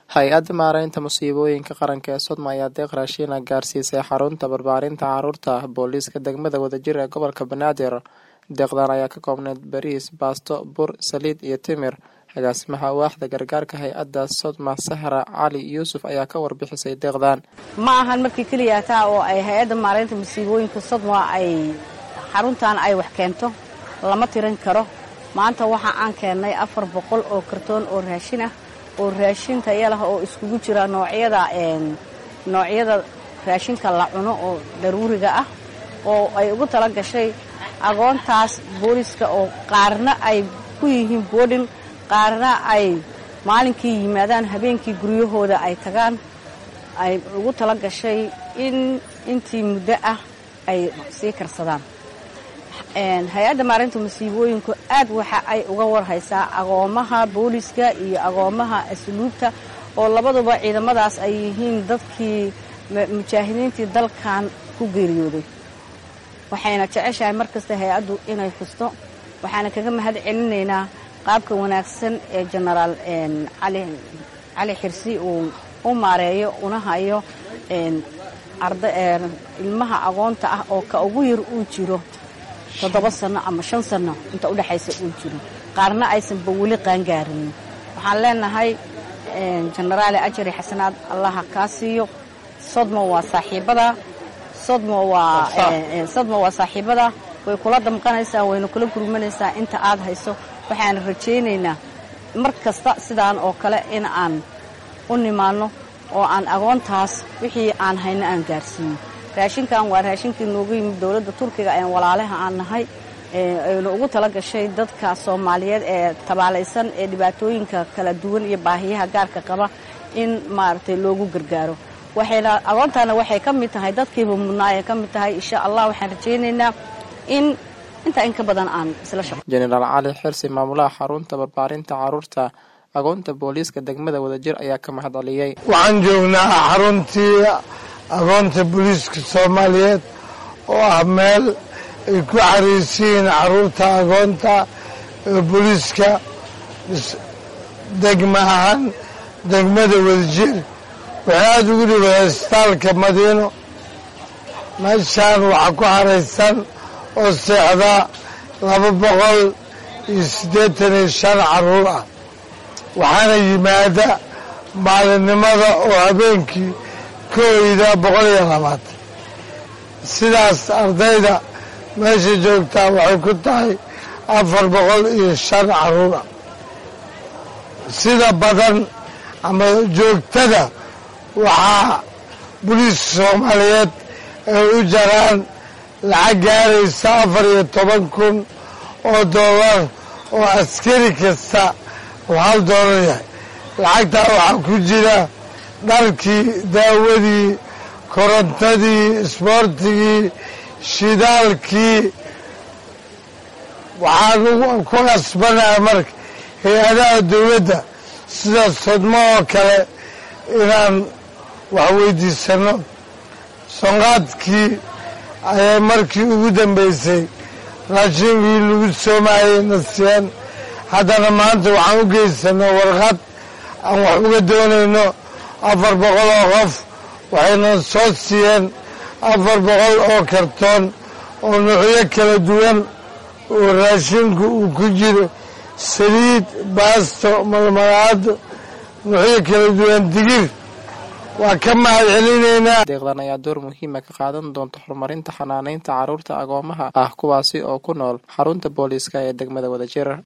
hay-adda maareynta musiibooyinka qaranka ee sodma ayaa deeq raashiina gaarsiisay xarunta barbaarinta caruurta booliiska degmada wadajir ee gobolka banaadir deeqdan ayaa ka koobneyd bariis baasto bur saliid iyo timir agaasimaha waaxda gargaarka hay-adda sodma sahra cali yuusuf ayaa ka warbixisay deeqdan ma ahan markii keliya taa oo ay hay-adda maareynta musiibooyinka sodma ay xaruntan ay wax keento lama tirin karo maanta waxa aan keennay afar boqol oo kartoon oo raashin ah oo raashin taya lah oo iskugu jira noocyada noocyada raashinka la cuno oo daruuriga ah oo ay ugu tala gashay agoontaas booliska oo qaarna ay ku yihiin boodhin qaarna ay maalinkii yimaadaan habeenkii guryahooda ay tagaan ay ugu tala gashay in intii muddo ah ay sii karsadaan hay-adda maarinta masiibooyinku aad waxa ay uga warhaysaa agoomaha booliska iyo agoomaha asluubta oo labaduba ciidamadaas ay yihiin dadkii mujaahidiintii dalkan ku geeriyooday waxayna jeceshahay mar kasta hay-addu inay xusto waxaana kaga mahad celinaynaa qaabka wanaagsan ee jenaraal cali xirsi uu u maareeyo una hayo ilmaha agoonta ah oo ka ugu yar uu jiro toddoba sanno ama shan sanno inta udhexaysa uu jiro qaarna aysanba weli qaangaarin waxaan leenahay jenaraale ajari xasanaad allaha kaa siiyo sodmo waa saaxiibada sodmo waa sodmo waa saaxiibada way kula damqanaysaa wayna kula gurmanaysaa inta aad hayso waxaana rajaynaynaa mar kasta sidaan oo kale in aan u nimaanno oo aan agoontaas wixii aan hayno aan gaarsiiyo raashinkan waa raashinkii noogu yimid dowladda turkiga ee walaalaha aan nahay aynu ugu tala gashay dadka soomaaliyeed ee tabaalaysan ee dhibaatooyinka kala duwan iyo baahiyaha gaarka qaba in maaragtay loogu gargaaro waxayna agoontaana waxay ka mid tahay dadkiiba mudnaa ay ka mid tahay insha allah waxaan rajaynaynaa in intaa in ka badan aan isla shaqo jenaraal cali xirsi maamulaha xarunta barbaarinta caruurta agoonta booliiska degmada wadajir ayaa ka mahad celiyey waxaan joognaa xaruntii agoonta booliiska soomaaliyeed oo ah meel ay ku xariisiyiin caruurta agoonta ee booliiska degma ahaan degmada wadajir waxay aada ugu dhibay hesbitaalka madiino meeshaan waxaa ku xaraysan oo seexda laba boqol iyo siddeetan iyo shan caruur ah waxaana yimaada maalinimada oo habeenkii ka oyda boqol iyo labaatan sidaas ardayda meesha joogtaa waxay ku tahay afar boqol iyo shan caruur ah sida badan ama joogtada waxaa boliiska soomaaliyeed ay u jaraan lacag gaaraysa afar iyo toban kun oo doolar oo askari kasta uu hal doolar yahay lacagtaa waxaa ku jira dharkii daawadii korontadii isboortigii shidaalkii waxaan ku qasbanaha marka hay-adaha dowladda sida sodmo oo kale inaan wax weydiisano sonqaadkii ayay markii ugu dambaysay raashinkii lagu soomayay nasiyeen haddana maanta waxaan u geysanay warqad aan wax uga doonayno afar boqol oo qof waxayna soo siiyeen afar boqol oo kartoon oo nuucyo kala duwan oo raashinku uu ku jiro saliid baasto malmalaado nuucyo kala duwan digir waa ka mahad celinaynaa deeqdan ayaa door muhiima ka qaadan doonta horumarinta xanaaneynta caruurta agoomaha ah kuwaasi oo ku nool xarunta booliiska ee degmada wadajir